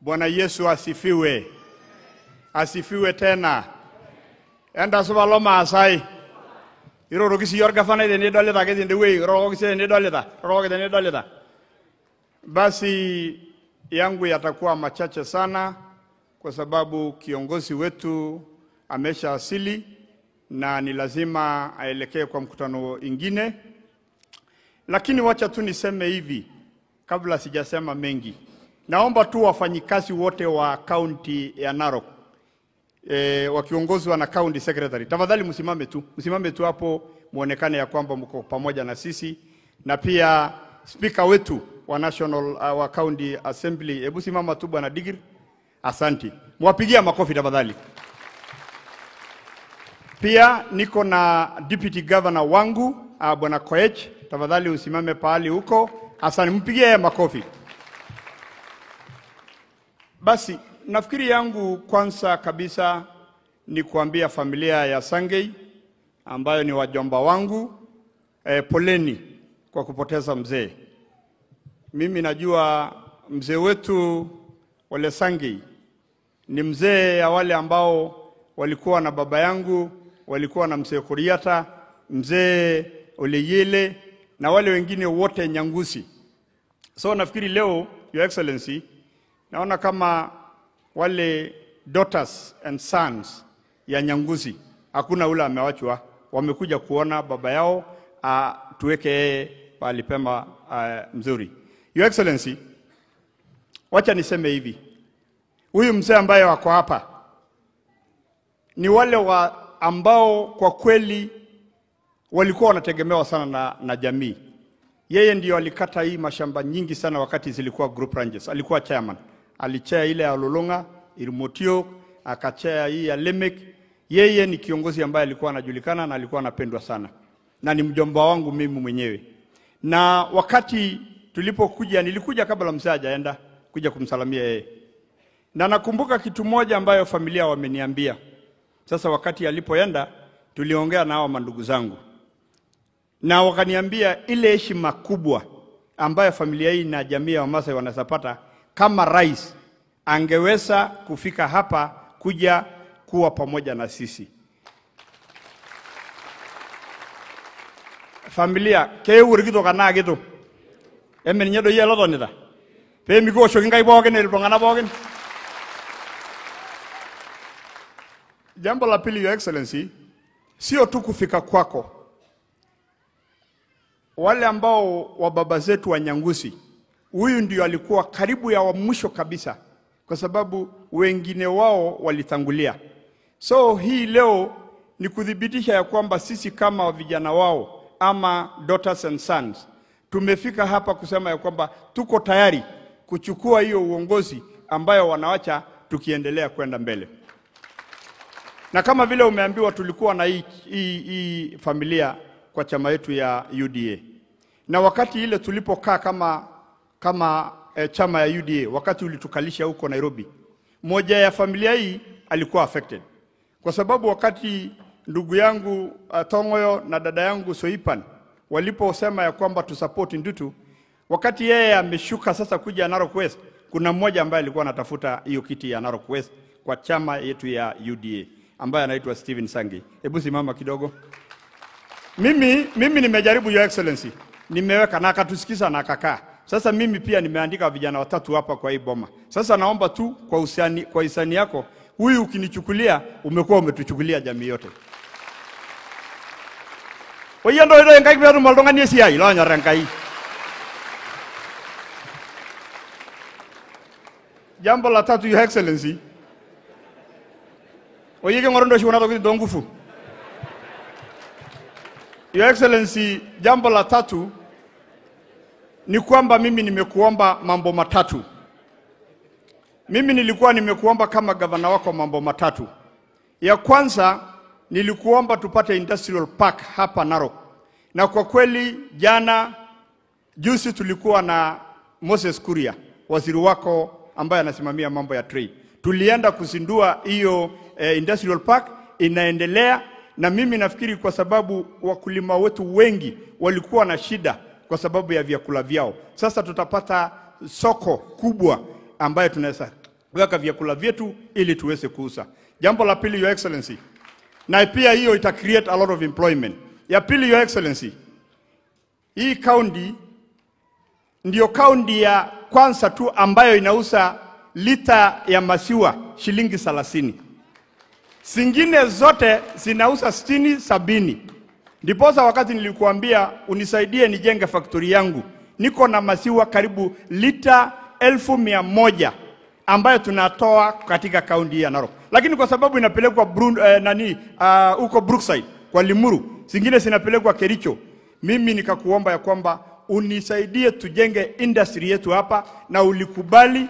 Bwana Yesu asifiwe, asifiwe tena. Enda supa lo maasai iroroki siiyie orgavanai tenidolita ake tendewuei iroroki sii tenidolita iroroki tenidolita. Basi yangu yatakuwa machache sana, kwa sababu kiongozi wetu ameshaasili na ni lazima aelekee kwa mkutano ingine, lakini wacha tu niseme hivi kabla sijasema mengi. Naomba tu wafanyikazi wote wa kaunti ya Narok e, wakiongozwa na county secretary, tafadhali msimame tu, msimame tu hapo muonekane ya kwamba mko pamoja na sisi, na pia spika wetu wa national uh, wa county assembly, hebu simama tu bwana Digir. Asanti, mwapigia makofi tafadhali. Pia niko na deputy governor wangu uh, bwana Koech, tafadhali usimame pahali huko. Asante, mpigie yeye makofi. Basi nafikiri yangu kwanza kabisa ni kuambia familia ya Sangei ambayo ni wajomba wangu eh, poleni kwa kupoteza mzee. Mimi najua mzee wetu Ole Sangei ni mzee ya wale ambao walikuwa na baba yangu, walikuwa na mzee Kuriata, mzee Oleyele na wale wengine wote Nyangusi. So nafikiri leo, Your Excellency, naona kama wale daughters and sons ya Nyangusi hakuna ule amewachwa, wamekuja kuona baba yao, uh, tuweke yeye pahali pema uh, mzuri. Your Excellency, wacha niseme hivi, huyu mzee ambaye wako hapa ni wale wa ambao kwa kweli walikuwa wanategemewa sana na, na jamii. Yeye ndio alikata hii mashamba nyingi sana wakati zilikuwa group ranges. Alikuwa chairman, alichea ile ya Lolonga, Irmotio, akachea hii ya Lemek. Yeye ni kiongozi ambaye alikuwa anajulikana na alikuwa anapendwa sana, na ni mjomba wangu mimi mwenyewe. Na wakati tulipokuja, nilikuja kabla mzee hajaenda kuja kumsalamia yeye, na nakumbuka kitu moja ambayo familia wameniambia. Sasa wakati alipoenda, tuliongea na hao mandugu zangu na wakaniambia ile heshima kubwa ambayo familia hii na jamii ya Wamasai wanazapata kama rais angeweza kufika hapa kuja kuwa pamoja na sisi. Familia keurikito kana kito emen nye doi elotonita pee mikiwoshoki nkai pookin iltung'anak pookin. Jambo la pili, Your Excellency, sio tu kufika kwako wale ambao wa baba zetu wa Nyangusi, huyu ndio alikuwa karibu ya wa mwisho kabisa, kwa sababu wengine wao walitangulia. So hii leo ni kuthibitisha ya kwamba sisi kama vijana wao ama daughters and sons tumefika hapa kusema ya kwamba tuko tayari kuchukua hiyo uongozi ambayo wanawacha tukiendelea kwenda mbele. Na kama vile umeambiwa, tulikuwa na hii, hii, hii familia kwa chama yetu ya UDA. Na wakati ile tulipokaa kama, kama eh, chama ya UDA, wakati ulitukalisha huko Nairobi, moja ya familia hii alikuwa affected kwa sababu wakati ndugu yangu uh, Tongoyo na dada yangu Soipan waliposema ya kwamba tusupport Ndutu, wakati yeye ameshuka sasa kuja Narok West, kuna mmoja ambaye alikuwa anatafuta hiyo kiti ya Narok West kwa chama yetu ya UDA ambaye anaitwa Stephen Sangi. Hebu simama kidogo. Mimi, mimi nimejaribu Your Excellency, nimeweka na akatusikiza na akakaa. Sasa mimi pia nimeandika vijana watatu hapa kwa hii boma. Sasa naomba tu kwa usani, kwa hisani yako huyu ukinichukulia, umekuwa umetuchukulia jamii yote. Oye ndo ndo ngai petum oltung'ani esiai loonyor Enkai. Jambo la tatu, Your Excellency, oye king'oru ndo oshi kuna tokitin too nguvu. Your Excellency, jambo la tatu ni kwamba mimi nimekuomba mambo matatu. Mimi nilikuwa nimekuomba kama gavana wako mambo matatu. Ya kwanza nilikuomba tupate industrial park hapa Narok, na kwa kweli jana juzi tulikuwa na Moses Kuria, waziri wako ambaye anasimamia mambo ya trade. Tulienda kuzindua hiyo eh, industrial park, inaendelea na mimi nafikiri kwa sababu wakulima wetu wengi walikuwa na shida kwa sababu ya vyakula vyao. Sasa tutapata soko kubwa ambayo tunaweza weka vyakula vyetu ili tuweze kuuza. Jambo la pili, Your Excellency, na pia hiyo ita create a lot of employment. Ya pili, Your Excellency, hii kaunti ndio kaunti ya kwanza tu ambayo inauza lita ya maziwa shilingi 30. Zingine zote zinauza sitini, sabini. Ndiposa wakati nilikuambia unisaidie nijenge faktori yangu, niko na maziwa karibu lita elfu mia moja ambayo tunatoa katika kaunti ya Narok, lakini kwa sababu inapelekwa Brun, eh, nani huko uh, Brookside kwa Limuru, zingine zinapelekwa Kericho. Mimi nikakuomba ya kwamba unisaidie tujenge industry yetu hapa, na ulikubali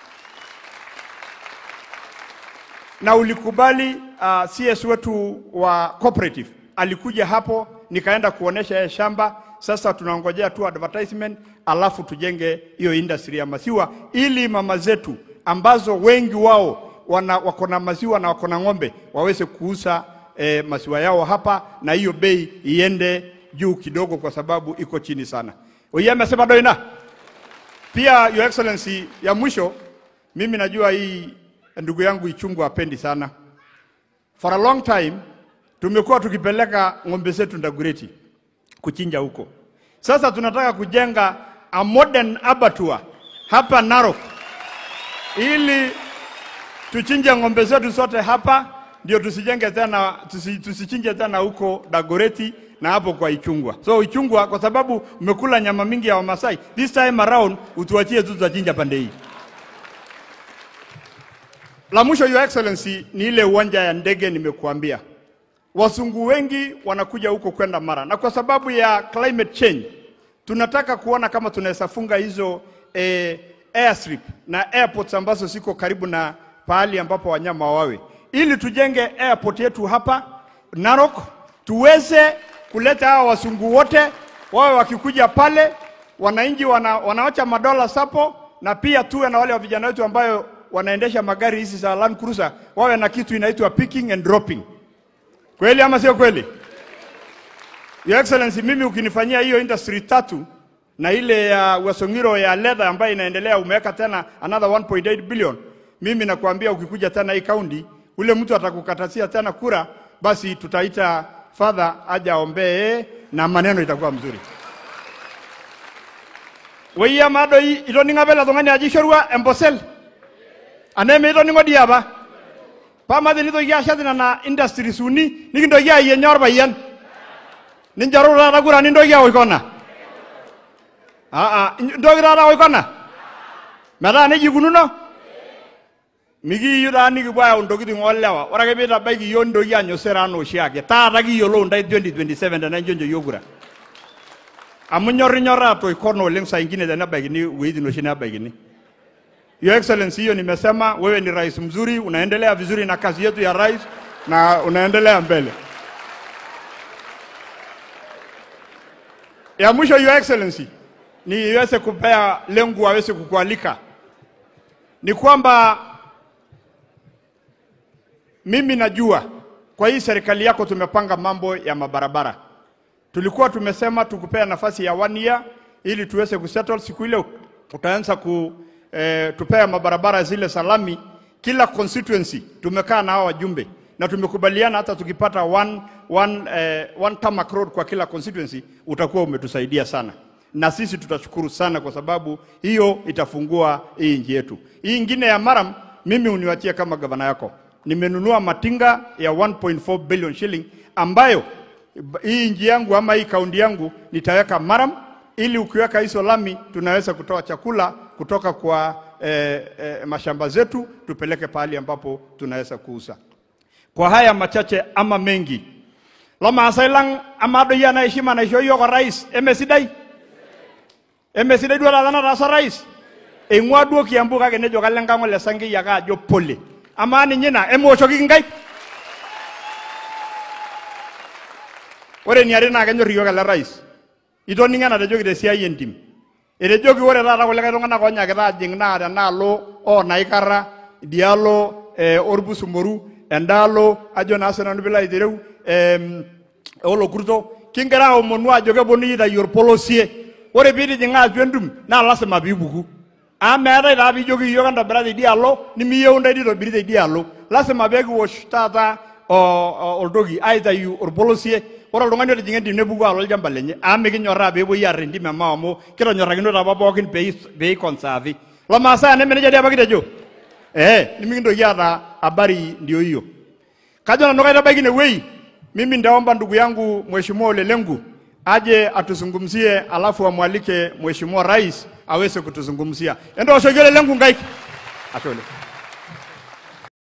na ulikubali. Uh, CS wetu wa cooperative alikuja hapo, nikaenda kuonesha yeye shamba. Sasa tunangojea tu advertisement, alafu tujenge hiyo industry ya maziwa, ili mama zetu ambazo wengi wao wana wako na maziwa na wako na ng'ombe waweze kuuza eh, maziwa yao hapa, na hiyo bei iende juu kidogo, kwa sababu iko chini sana. Oye amesema doina. Pia Your Excellency, ya mwisho, mimi najua hii ndugu yangu Ichungu apendi sana. For a long time tumekuwa tukipeleka ng'ombe zetu Ndagureti kuchinja huko. Sasa tunataka kujenga a modern abattoir hapa Narok ili tuchinje ng'ombe zetu zote hapa, ndio tusijenge tena tusi, tusichinje tena huko Dagoreti na hapo kwa Ichungwa. So Ichungwa, kwa sababu umekula nyama mingi ya Wamasai, this time around utuachie tu tutachinja pande hii. La mwisho, Your Excellency, ni ile uwanja ya ndege nimekuambia. Wazungu wengi wanakuja huko kwenda Mara, na kwa sababu ya climate change tunataka kuona kama tunaweza funga hizo eh, airstrip na airports ambazo ziko karibu na pahali ambapo wanyama wawe, ili tujenge airport yetu hapa Narok, tuweze kuleta hawa wazungu wote wawe wakikuja pale, wananchi wana, wanawacha madola sapo, na pia tuwe na wale wa vijana wetu ambayo wanaendesha magari hizi za Land Cruiser wawe na kitu inaitwa picking and dropping. Kweli ama sio kweli? Your Excellency, mimi ukinifanyia hiyo industry tatu na ile ya uh, Wasongiro ya leather ambayo inaendelea umeweka tena another 1.8 billion, mimi nakwambia ukikuja tena hii kaunti, ule mtu atakukatasia tena kura, basi tutaita father aje aombee na maneno itakuwa mzuri. Weyia madoi itoninga bela tungani aji shorua embosel aneme itoningo diaba pamati nitoki ashati nana industries uni nikintoki ayie nyor payian ninjoru taata kura nintoki aoikona aa ntoki taata aoikona metaa nejia ikununo mikiyieu taa nikipuo ayau ntokitin oolewa ore ake piitabaiki iyiok nintoki anya osera anaa oshiake taata kiyiolou ntae 2027 tenainchoncho iyiok kura amu nyorrinyorraa atoikona oleng saa ingine tenebaikini wueitin oshi nebaikini Your Excellency, hiyo nimesema wewe ni rais mzuri, unaendelea vizuri na kazi yetu ya rais na unaendelea mbele. Ya mwisho, Your Excellency, niweze kupea lengu aweze kukualika ni kwamba mimi najua kwa hii serikali yako tumepanga mambo ya mabarabara. Tulikuwa tumesema tukupea nafasi ya one year ili tuweze kusettle. Siku ile utaanza ku eh, tupea mabarabara zile salami kila constituency. Tumekaa na hao wajumbe na tumekubaliana hata tukipata one, one, eh, one tarmac road kwa kila constituency utakuwa umetusaidia sana, na sisi tutashukuru sana kwa sababu hiyo itafungua hii nchi yetu. Hii ingine ya Maram, mimi uniwachie kama gavana yako, nimenunua matinga ya 1.4 billion shilling ambayo hii nchi yangu ama hii kaunti yangu nitaweka Maram ili ukiweka hizo lami tunaweza kutoa chakula kutoka kwa eh, eh, mashamba zetu tupeleke pahali ambapo tunaweza kuuza. Kwa haya machache ama mengi, lomaasai lang amado yana heshima naisho yiok orais emesidai emesidai duo taata nataasa rais eing'ua duo Kiambu kake nejo kalo enkang' ole Sankei ake ajo pole amaa ninye ina emeoshoki nkaik ore eniare naa kenyorr iyiok ele rais itoning'o enatejoki tesiai entim etejoki ore taata kulikae tung'anak oonyakita ajing naa tenaalo oonaikara idialo eh, orpusumoru endaalo ajo naa sinanu piilo aitereu em, olokurto kingira aomonu ajo keponunui aitayu orpolosie ore piitijing'a atua entum naa lasima piipuku amu meetai taa piijoki iyiok entobira teidialo nimiyieu ntae nitobiri teidialo lasima peekiwosh taata o- o- oltoki aitayu orpolosie ore oltung'ani otijing'a entim nepuku alo olchamba lenye amu mikinyorraa peepuoi aar entim emao amu kitonyorrakinote apa pookin pei- peikonsaavi lomaasai neme nejia dii apa kitejo ee nimikintoki aata habari ndio hiyo kajo nanu kaitabaiki inewei mimi nitaomba ndugu yangu mheshimiwa Ole Lenku aje atuzungumzie alafu amwalike mheshimiwa rais aweze kutuzungumzia endooshoki Ole Lenku nkaik ashe oleng